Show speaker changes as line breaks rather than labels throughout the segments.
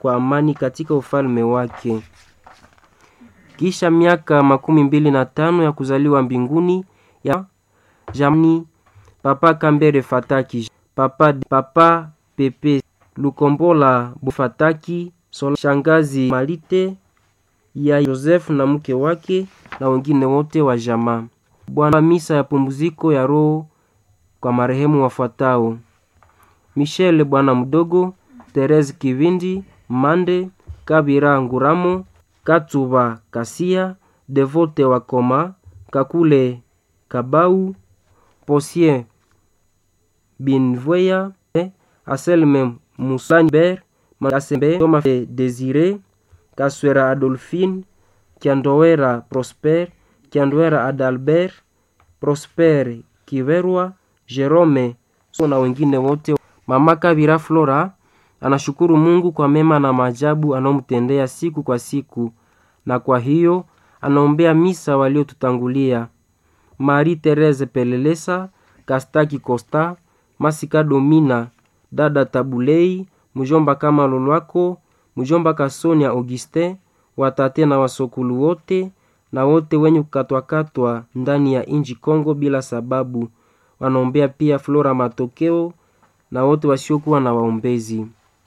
kwa amani katika ufalme wake. Kisha miaka makumi mbili na tano ya kuzaliwa mbinguni ya jamni Papa Kambere Fataki, Papa, Papa Pepe Lukombola Bufataki, Sola, Shangazi Malite ya Joseph na mke wake na wengine wote wa jamaa. Bwana misa ya pumziko ya roho kwa marehemu wafuatao: Michel Bwana Mdogo, Therese Kivindi, Mande Kabira Nguramo, Katuba Kasia, Devote Wakoma, Kakule Kabau, Posien Binvoya, Aselme Musanber, Makasembe Toma Desire, Kaswera Adolphine, Kiandowera Prosper, Kiandowera Adalbert, Prosper Kiverwa, Jerome na wengine wote. Mama Kabira Flora anashukuru Mungu kwa mema na maajabu anaomtendea siku kwa siku, na kwa hiyo anaombea misa waliotutangulia: Marie Therese Pelelesa, Kastaki Costa, Masika Domina, dada Tabulei, mjomba kama Lolwako, mjomba Kasonia Augustin, watate na wasokulu wote na wote wenye kukatwakatwa ndani ya inji Kongo bila sababu. Wanaombea pia Flora Matokeo na wote wasiokuwa na waombezi.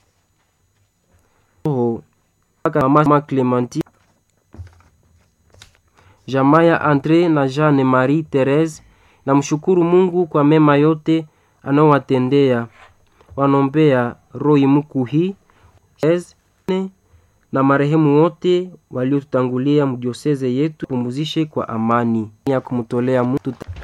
Oh, Mama Clementi, Jamaya Andre na Jeanne Marie Therese na mshukuru Mungu kwa mema yote anaowatendea. Wanaombea Roy Mukuhi na marehemu wote waliotutangulia mdioseze yetu, pumuzishe kwa amani ya kumtolea Mungu.